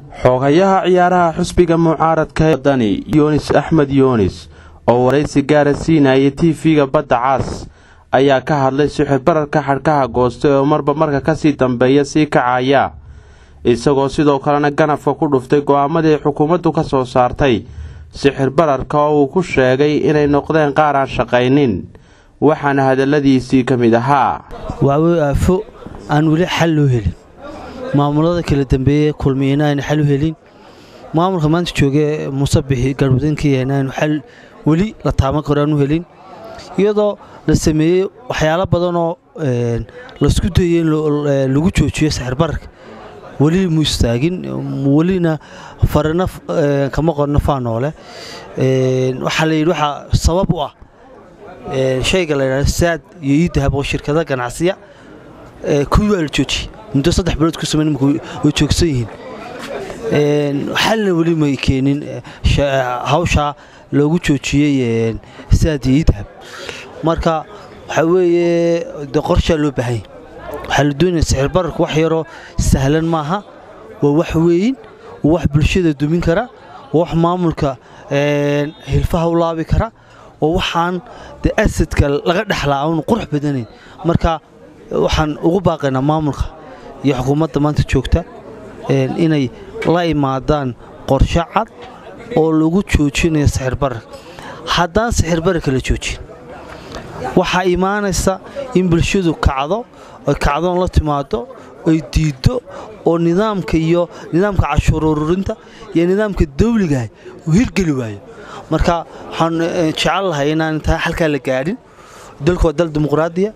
xoogayaha ciyaaraha xusbiga mucaaradka wadani yunis axmed yunis oo waraysi gaara siinayay tv-ga badda caas ayaa ka hadlay sixir bararka xadhkaha goostay oo marba marka kasii dambeeya sii kacaya isagoo sidoo kalena ganafka ku dhuftay go-aamadii xukuumaddu ka soo saartay sixir bararka oo uu ku sheegay inay noqdeen qaar aan shaqaynin waxaana hadaladiisii ka mid ahaa waawey aafo aan weli xal loo helin maamulada kala dambeeye kulmiyena aynu xal u helin maamulka maanta jooge musabixi garwadinkiina aynu xal weli la taaban karo aan u helin iyadoo la sameeyey waxyaalo badanoo laisku dayey in lagu joojiyo sixir bararka weli mu istaagin welina farina kama qorno faanoole waxaa la yidhi waxaa sabab u ah shayga la yidhahdo saad iyo iidahab oo shirkada ganacsiya kuwii waa la joojiyey muddo saddex bilood ku samayn imika way joogsan yihiin xalna weli may keenin hawshaa loogu joojiyey saad iyo iidahab marka waxaa weeye de qorshaa loo baahanya waxaa la doonaya sixir bararku wax yaroo sahlan maaha waa wax weyn waa wax bulshada dumin kara waa wax maamulka hilfaha u laabi kara oo waxaan de asadka laga dhexlaa aanu qurux badanayn marka waxaan ugu baaqaynaa maamulka iyo xukuumadda maanta joogta inay la imaadaan qorshe cad oo lagu joojinayo sixir bararka haddaan sixir bararka la joojin waxaa imaanaysa in bulshadu kacdo oy kacdoon la timaado oy diiddo oo nidaamka iyo nidaamka cashuur ururinta iyo nidaamka dawligaah uu hirgeli waayo marka waxaan jecel lahay inaan intaa halkaa la gaadhin dalku waa dal dimuqraadiya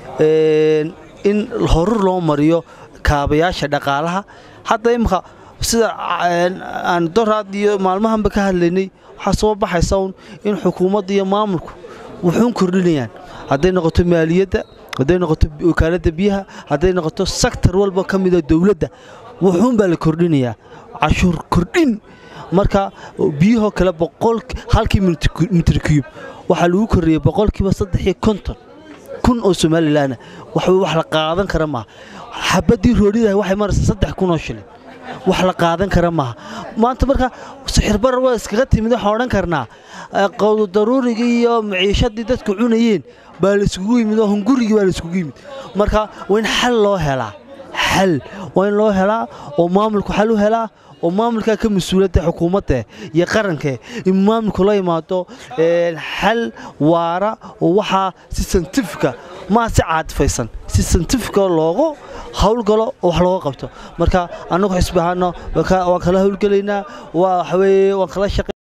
in horur loo mariyo kaabayaasha dhaqaalaha hadda imika sida aan doraad iyo maalmahanba ka hadlaynay waxaa soo baxaysa un in xukuumadda iyo maamulku wuxuun kordhinayaan hadday noqoto maaliyadda hadday noqoto wakaaladda biyaha hadday noqoto sektor walba ka mida dowladda wuxuun baa la kordhinayaa cashuur kordhin marka biyahoo kale halkii mitr cube waxaa lagu korreeyey boqolkiiba saddexiyo konton kun oo somalilanna wax wax la qaadan kara maaha xabaddii roodhidaha waxay maraysaa saddex kun oo shilin wax la qaadan kara maaha maanta marka sixir barar waa iskaga timid waxaan odhan karnaa qowdu daruurigii iyo maciishadii dadku cunayeen baa la iskugu yimid oo hungurigii baa la iskugu yimid marka waa in xal loo helaa xal waa in loo helaa oo maamulku xal u helaa oo maamulkaa ka mas-uuladda xukuumadda iyo qaranka in maamulku la imaado xal waara oo waxaa si santifika maa si caadifaysan si santifika loogu howlgalo oo wax looga qabto marka annagu xisbi ahaano waan kala howlgelaynaa waxaweye waan kala shaqe